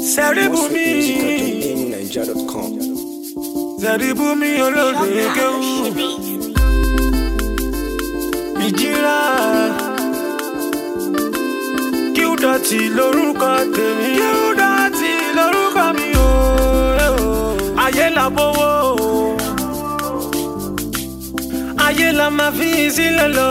Sẹ́ríbùmí Nigeria.com. Sẹ́ríbùmí olóde kéwù ìjìrà kíúdọ̀tì lórúkọ tèmi kíúdọ̀tì lórúkọ mi o ayé la bówó ayé la máa fi sílẹ̀ lọ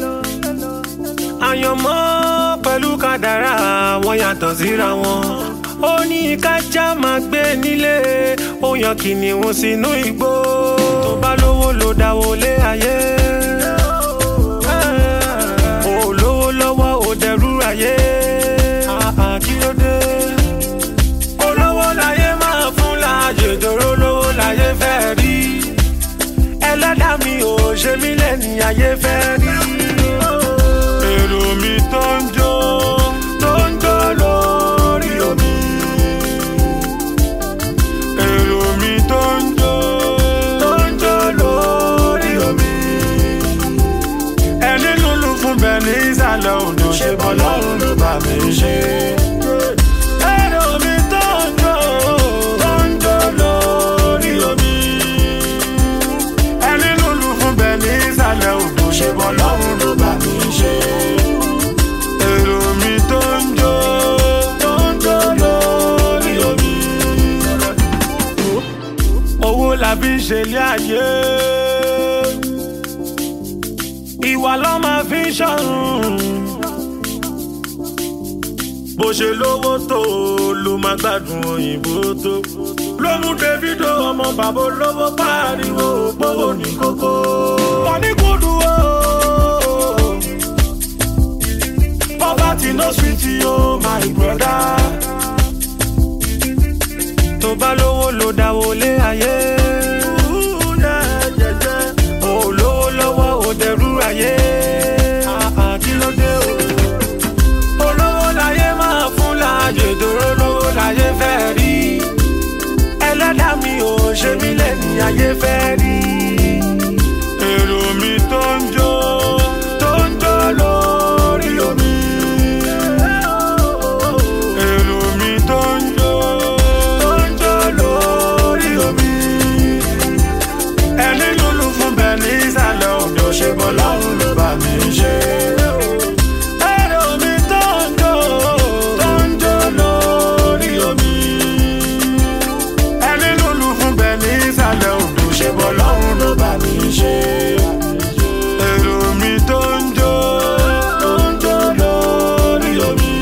àyànmọ́ pẹ̀lú kádàrá wọn yàtọ̀ síra wọn ó ní kájà máa gbé nílé ó yan kìnìún sínú igbó tó bá lówó ló dáwó lé ayé ó lówó lọ́wọ́ ó dẹrú ayé Ah, kí ló dé olówó láyé máa fún láàyè dòró lówó láyé fẹ́ rí ẹlẹ́dàá mi ò ṣe mí lẹ́ni ayé fẹ́ rí. èrò mi tó ń jó tó ń jó lórí omi. èrò mi tó ń jó tó ń jó lórí omi. ẹni lulu fún bẹ́ẹ̀ ní ìsàlẹ̀ odò ṣe bọ́ lọ́rùn ló bá mi ṣe. èrò mi tó ń jó tó ń jó lórí omi ẹni lulu fún bẹ́ẹ̀ ní ìsàlẹ̀ odò ṣe bọ́ lọ́rùn ló bá mi ṣe. èrò mi tó ń jó tó ń jó lórí omi. owó la fi ṣe ilé ayé ìwà ló máa fi ṣọ̀run bó ṣe lówó tó ló máa gbádùn òyìnbó tó ló mú davido ọmọ bàbá olówó pariwo òpówó ní kókó. wọ́n ní kúndùn o poverty no sweet o my brother. tó bá lówó ló dáwó lé ayé. Ó lówó lọ́wọ́ ó dẹrú ayé. Ah, ah, kí ló dé o? olówó láyé máa fún láàyè dòró lówó láyé fẹ́ rí ẹlẹ́dàá mi ò ṣe mí lẹ́ni ayé fẹ́ rí. èrò mi tó ń jó tó ń jó lórí omi. èrò mi tó ń jó tó ń jó lórí omi. ẹni lulu fún bẹ́ẹ̀ ní ìsàlẹ̀ odò ṣe bọ́ lọ́rùn ló bá mi ṣe. Èrò mi tó ń jó, tó ń jó lórí omi. Ẹni lulu fún bẹ́ẹ̀ ní ìsàlẹ̀ odò ṣe bọ́ lọ́rùn ló bá mi ṣe. Èrò mi tó ń jó, tó ń jó lórí omi.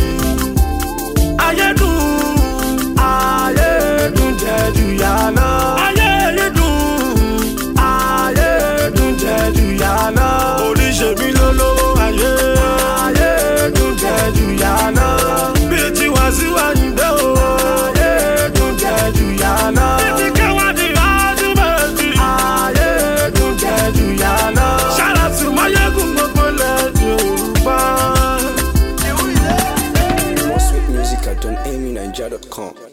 Ayé dùn, ayé dùn jẹ́ jù yà lọ. Ayé dùn, ayé dùn jẹ́ jù yà lọ. Oríṣèmí ló lówó ayé. Ayé dùn jẹ́ jù yà lọ. Bí ti wá síwájú dé o. Ayé dùn jẹ́ jù yà lọ. Bí ti kẹwàá di ájúmọ̀tì. Ayé dùn jẹ́ jù yà lọ. Ṣáàlàtì máyégún gbogbo lẹ́jọ́ Yorùbá. More sweet music at donamynigeria.com.